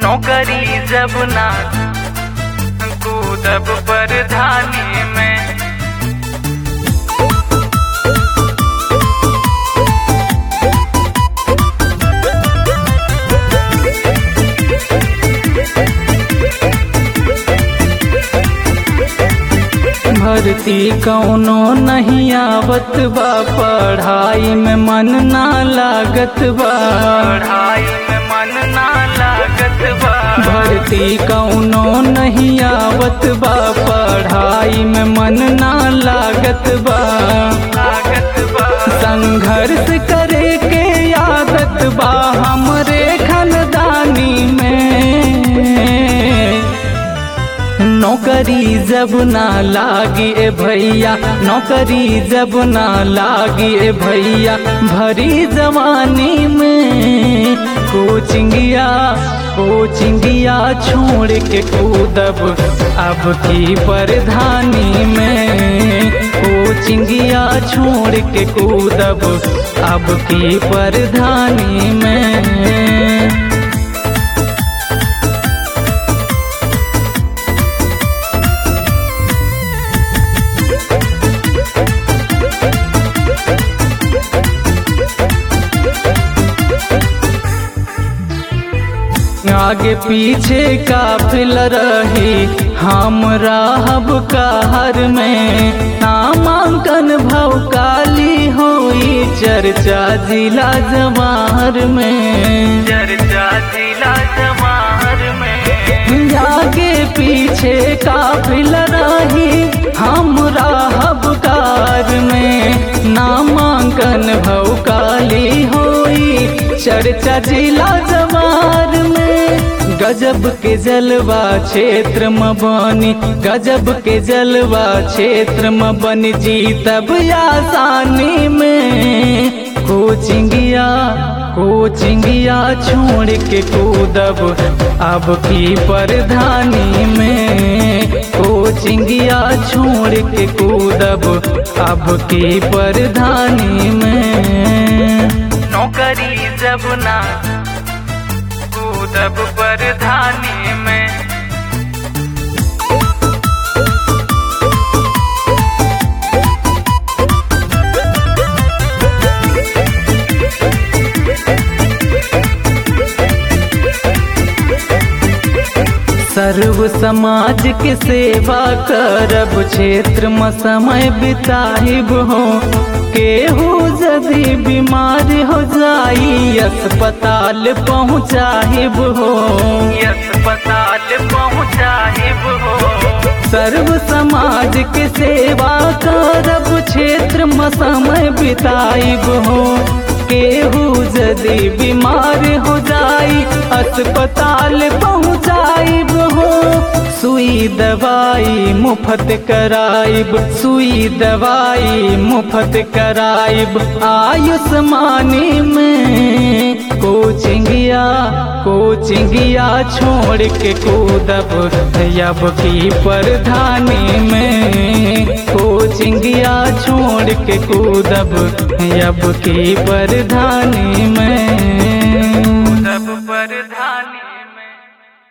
नौकरी जब ना कूदब परधानी में भर्ती कौनो नहीं आवत बा पढ़ाई में मन ना लागत बा पढ़ाई में मन ना लागत बा भर्ती कौनो नहीं आवत बा पढ़ाई में मन ना लागत बा लागत बा संघर्ष करे के आदत बा हमरे खानदानी में नौकरी जब ना लागी ए भैया नौकरी जब ना लागी ए भैया भरी जवानी में कोचिंगिया कोचिंगिया छोड़ के कूदब अब की परधानी में कोचिंगिया छोड़ के कूदब अब की परधानी में आगे पीछे काफिल रही हम राहब कहर में नामांकन भव काली होई चर्चा जिला जवाहर में चर्चा जिला जवाहर में आगे पीछे काफिल रही हम राहब कार में नामांकन भव काली होई चर्चा जिला जवार में गजब के जलवा क्षेत्र में बनी गजब के जलवा क्षेत्र में बन जीतब आसानी में कोचिंगिया कोचिंगिया छोड़ के कूदब अब की परधानी में कोचिंगिया छोड़ के कूदब अब की परधानी में नौकरी जब ना कूदब परधानी में सर्व समाज के सेवा करब क्षेत्र में समय बिताइब हो केहू यदि बीमार हो जाई अस्पताल पहुँचाइब हो अस्पताल पहुँचाइब हो सर्व समाज के सेवा करब क्षेत्र में समय बिताइब हो केहू यदि बीमार हो जाई अस्पताल पहुँचाइब हो सुई दवाई मुफ्त कराइब सुई दवाई मुफ्त कराइब आयुष्मानी में कोचिंगिया कोचिंगिया छोड़ के कूदब अब की परधानी में कोचिंगिया छोड़ के कूदब अब की परधानी में